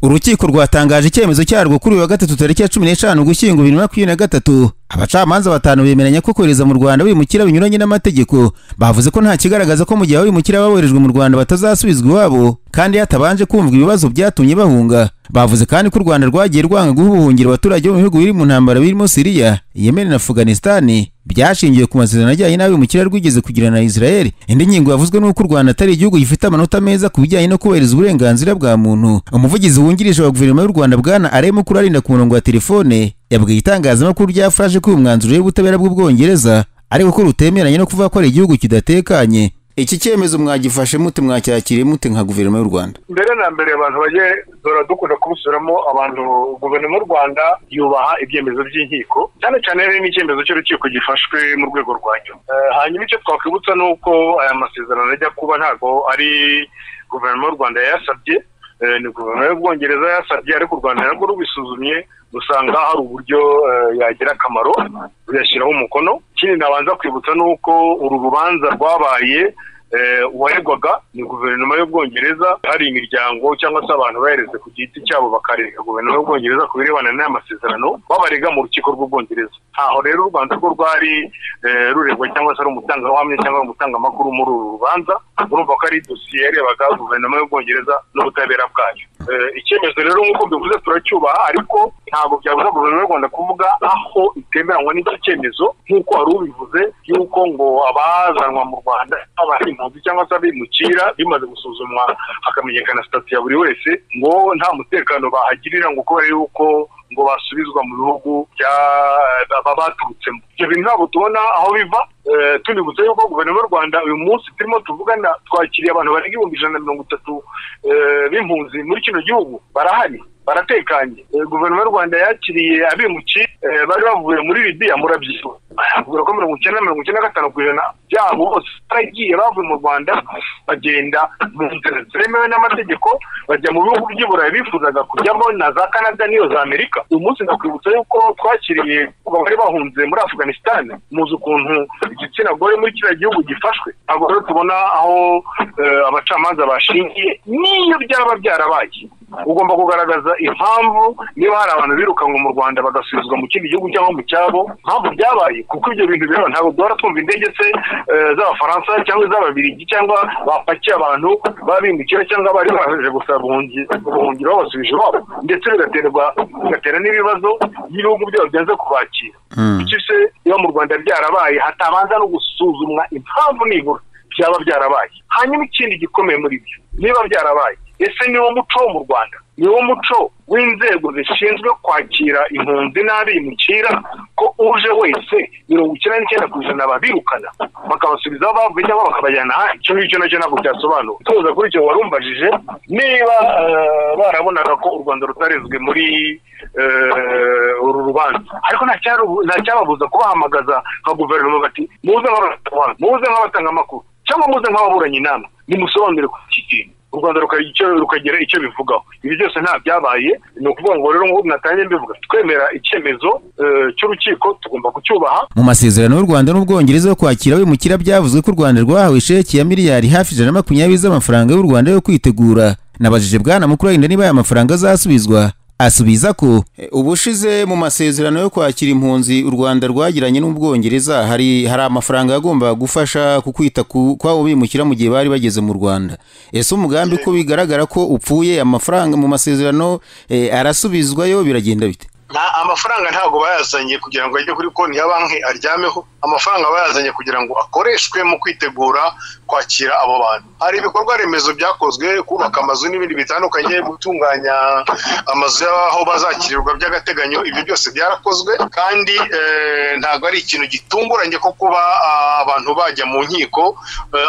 urukiko rwatangaje icyemezo cyarwo kuri uyu wa gatatu tariki ya cumi n'eshanu ugushyingo bibiri na makumyabiri na gatatu abacamanza batanu bemeranya ko kohereza mu rwanda abimukira binyuranye n'amategeko bavuze ko nta kigaragaza ko mu gihe abimukira boherejwe mu rwanda batazasubizwa iwabo kandi hatabanje kumvwa ibibazo byatumye bahunga bavuze kandi ko u rwanda rwagiye rwanga guha ubuhungiro abaturage bo mu bihugu biri mu ntambara birimo siriya yemen na afganisitani byashingiwe ku masezerano ajyanye n'abimukira rwigeze kugirana na israel indi ngingo yavuzwe n'uko u rwanda atari igihugu gifite amanota meza ku bijyanye no kubahiriza uburenganzira bwa muntu umuvugizi wungirije wa guverinoma y'u rwanda bwana aremu kurarinda ku murongo wa telefone yabwiye itangazamakuru rya furashe ko uyu mwanzuro w'ubutabera bw'ubwongereza ariko ko rutemeranye no kuvuga ko ari igihugu kidatekanye iki cyemezo mwagifashe mute mwacyakiriye mute nka guverinoma y'u rwanda mbere na mbere abantu bajye dora dukunda kubusubiramo abantu guverinoma y'u rwanda yubaha ibyemezo by'inkiko cyane cyane n'icyemezo cy'urukiko gifashwe mu rwego rwa nyuma hanyuma icyo twakwibutsa ni uko aya masezerano ajya kuba ntabwo ari guverinoma y'u rwanda yayasabye ni guverinoma y'ubwongereza yasabye ariko u rwanda narwo rubisuzumye dusanga hari uburyo yagira akamaro ruyashyiraho umukono ikindi nabanza kwibutsa ni uko uru rubanza rwabaye uwaregwaga ni guverinoma y'ubwongereza hari imiryango cyangwa se abantu bahereze ku giti cyabo bakarega guverinoma y'ubwongereza ku birebana n'aya masezerano babarega mu rukiko rw'ubwongereza ntaho rero u rwanda rwo rwari ruregwa cyangwa se ari umutangabuhamya cyangwa umutangamakuru muri uru rubanza urumva ko ari dosiye yarebaga guverinoma y'ubwongereza n'ubutabera bwayo icyemezo rero nk'uko bivuze turacyubaha ariko ntabwo byabuza guverinoma y'u rwanda kuvuga aho itemeranywa n'icyo cyemezo nk'uko wari ubivuze y'uko ngo abazanwa mu rwanda abari impunzi cyangwa se abimukira bimaze gusuzumwa hakamenyekana sitati ya buri wese ngo nta mutekano bahagirira ngo kubera yuko ngo basubizwa mu bihugu baba baturutsemo ibyo bintu ntabwo tubona aho biva tunibutse yuko guverinoma y'u rwanda uyu munsi turimo tuvugana twakiriye abantu barenga ibihumbi ijana na mirongo itatu b'impunzi muri kino gihugu barahari baratekanye guverinoma y'u rwanda yakiriye abimuki bari bavuye muri libiya murabyibuha bavuga ko mirongo icyenda na mirongo icyenda na gatanu ku ijana byabo bose baragiye bavuye mu rwanda bagenda mu nzira zemewe n'amategeko bajya mu bihugu by'iburayi bifuzaga kujyamo na za canada n'iyo za amerika uyu munsi ndakwibutsa yuko twakiriye bari bahunze muri afganisitani muzi ukuntu igitsina gore muri kiriya gihugu gifashwe ntabwo rero tubona aho abacamanza bashingiye n'iyo byaba byarabaye ugomba kugaragaza impamvu niba hari abantu birukanwe mu rwanda bagasubizwa mu kindi gihugu cyangwa mu cyabo impamvu byabaye kuko ibyo bintu bireba ntabwo duhora twumva indege se z'abafaransa cyangwa iz'ababirigi cyangwa bapakiye abantu babimukira cyangwa bari baje gusaba ubuhungiro babasubije iwabo ndetse bigaterwa bigatera n'ibibazo y'ibihugu byabo byanze kubakira bityo se iyo mu rwanda byarabaye hatabanza no gusuzumwa impamvu nibura byaba byarabaye hanyuma ikindi gikomeye muri byo niba byarabaye ese ni wo muco wo mu rwanda ni wo muco w'inzego zishinzwe kwakira impunzi n'abimukira ko uje wese mirongo icyenda n'icyenda ku ijana babirukana bakabasubiza aho bavuye cyangwa bakabajyana ahandi icyo ngicyo nacyo ntabwo byasobanura tuza kuri icyo warumbajije niba barabonaga ko u rwanda rutarezwe muri uru rubanza ariko nta cyababuza kubahamagaza nka guverinoma bati muze nk'abatanga amakuru cyangwa muze nk'ababuranye inama nimusobanurire ku iki kintu u rwanda rukagira icyo bivugaho ibi byose nta byabaye ni ukuvuga ngo rero nk'ubu natangiye mbivuga twemera icyemezo cy'urukiko tugomba kucyubaha mu masezerano y'u rwanda n'ubwongereza yo kwakira abimukira byavuzwe ko u rwanda rwahawe sheki ya miliyari hafi ijana na makumyabiri z'amafaranga y'u rwanda yo kwitegura nabajije bwana mukuru wenda niba aya mafaranga azasubizwa asubiza ko ubushize mu masezerano yo kwakira impunzi u Rwanda rwagiranye n'ubwongereza hari hari amafaranga yagombaga gufasha ku kwita kwabo bimukira mu gihe bari bageze mu Rwanda ese umugambi ko bigaragara ko upfuye amafaranga mu masezerano arasubizwayo biragenda bite amafaranga ntabwo bayazanye kugira ngo ajye kuri konti ya banki aryameho amafaranga bayazanye kugira ngo akoreshwe mu kwitegura kwakira abo bantu hari ibikorwa remezo byakozwe kubaka amazu n'ibindi bitandukanye gutunganya amazu y'aho bazakirirwa by'agateganyo ibyo byose byarakozwe kandi ntabwo ari ikintu gitunguranye ko kuba abantu bajya mu nkiko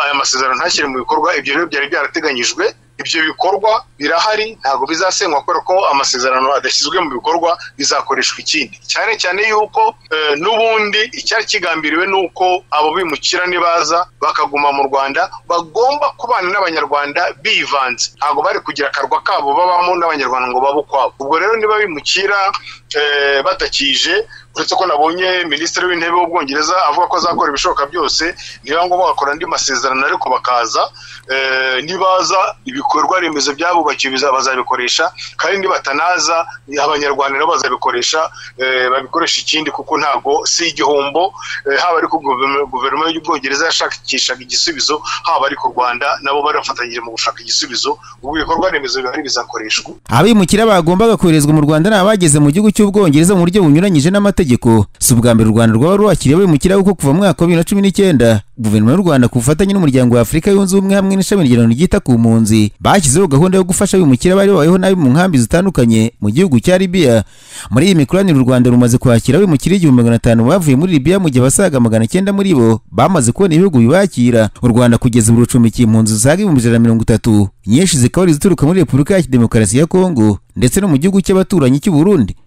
aya masezerano ntashyire mu bikorwa ibyo rero byari byarateganyijwe ibyo bikorwa birahari ntabwo bizasenywa kubera ko amasezerano adashyizwe mu bikorwa bizakoreshwa ikindi cyane cyane yuko n'ubundi icyari kigambiriwe ni uko abo bimukira nibaza bakaguma mu rwanda bagomba kubana n'abanyarwanda bivanze ntabwo bari kugira akarwa kabo babamo n'abanyarwanda ngo babe ukwabo ubwo rero niba bimukira batakije uretse ko nabonye minisitiri w'intebe w'ubwongereza avuga ko azakora ibishoboka byose niba ngombwa bagakora andi masezerano ariko bakaza nibaza ibikorwa remezo byabubakiwe bazabikoresha kandi nibatanaza abanyarwanda nabo bazabikoresha babikoresha ikindi kuko ntabwo si igihombo haba ari ku guverinoma y'ubwongereza yashakishaga igisubizo haba ari ku rwanda nabo barafatanyije mu gushaka igisubizo ubwo ibikorwa remezo bihari bizakoreshwa abimukira bagombaga koherezwa mu rwanda ni abageze mu gihugu cy'ubwongereza mu buryo bunyuranyije n'amategeko si ubwa mbere u rwanda rwaba rwakiriye abimukira kuko kuva mu mwaka wa bibiri na cumi n'icyenda guverinoma y'u rwanda ku bufatanye n'umuryango wa afurika yunze ubumwe hamwe n'ishami ry'irano ryita ku mpunzi bashyizeho gahunda yo gufasha abimukira bari babayeho nabi mu nkambi zitandukanye mu gihugu cya libiya muri iyi mikoranire u rwanda rumaze kwakira abimukira igihumbi magana atanu bavuye muri libiya mu gihe abasaga magana cyenda muri bo bamaze kubona ibihugu bibakira u rwanda kugeza ubu rucumbikiye impunzi zisaga ibihumbi ijana na mirongo itatu nyinshi zikaba ari izituruka muri repubulika ya demokarasi ya kongo ndetse no mu gihugu cy'abaturanyi cy'u burundi